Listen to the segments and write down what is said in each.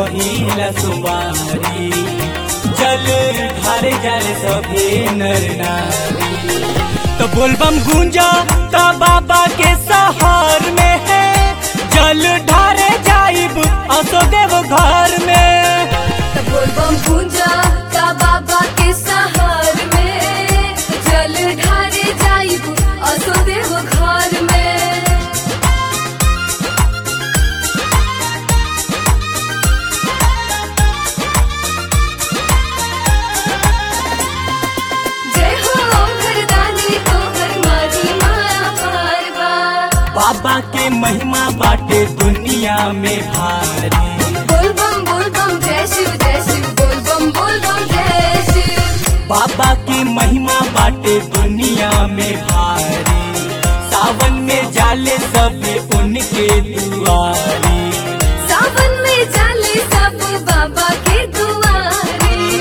पहिला सुमारी जल ढारे जाले सभे नर नारी तो बोलबम गूंजा ता बाबा के सहार में है जल ढारे जाइब असो देव घर में बोलबम पूजा का बाबा के सहार में जल ढारे जाइब असो देव घर में जय हो घरदानी को हर मारी माया पारवा बाबा के महिमा बाटे दुनिया में भारी बोलबम बोलबम जय शिव जय शिव बोलबम बोलबम जय शिव बाबा की महिमा बाटे दुनिया में भारी सावन में जाले सब उनके दुआरी सावन में जाले सब बाबा के दुआरे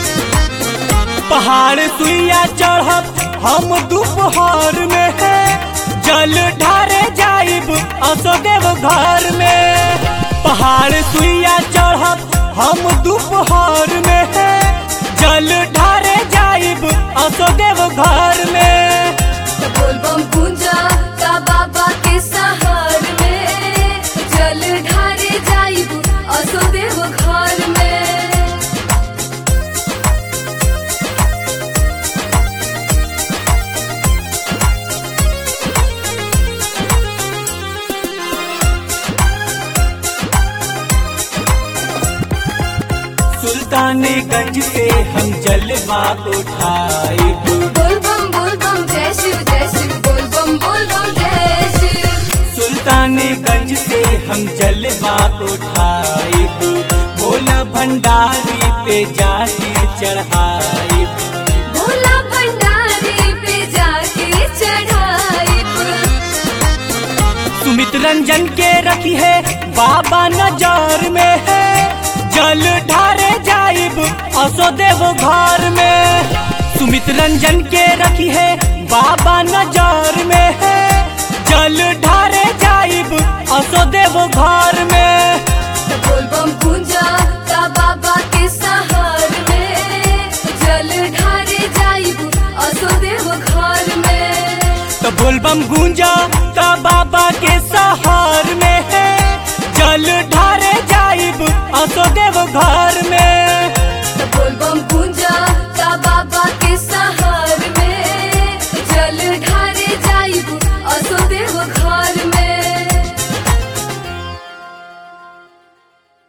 पहाड़ सुइया चढ़ब हम दोपहर में है जल ढारे जाइब असो देव घर में पहाड़ सुइया चढ़ब हम दोपहर में है जल ढारे जाइब असो देव घर में बोलबम पूजा का बाबा के सहार में जल ढारे जाइब असो देव घर में सुल्तानगंज से हम जलवा उठाए बोलबम बोलबम जय शिव जय शिव बोलबम बोलबम जय शिव सुल्तानगंज से हम जलवा उठाए भोला भंडारी पे जाके चढ़ाए भोला भंडारी पे जाके चढ़ाइब सुमित रंजन के रखी है बाबा नजर में है जल ढारे जाइब असो देव घर में सुमित रंजन के रखी है बाबा नजर में है जल ढारे जाइब असो देव घर में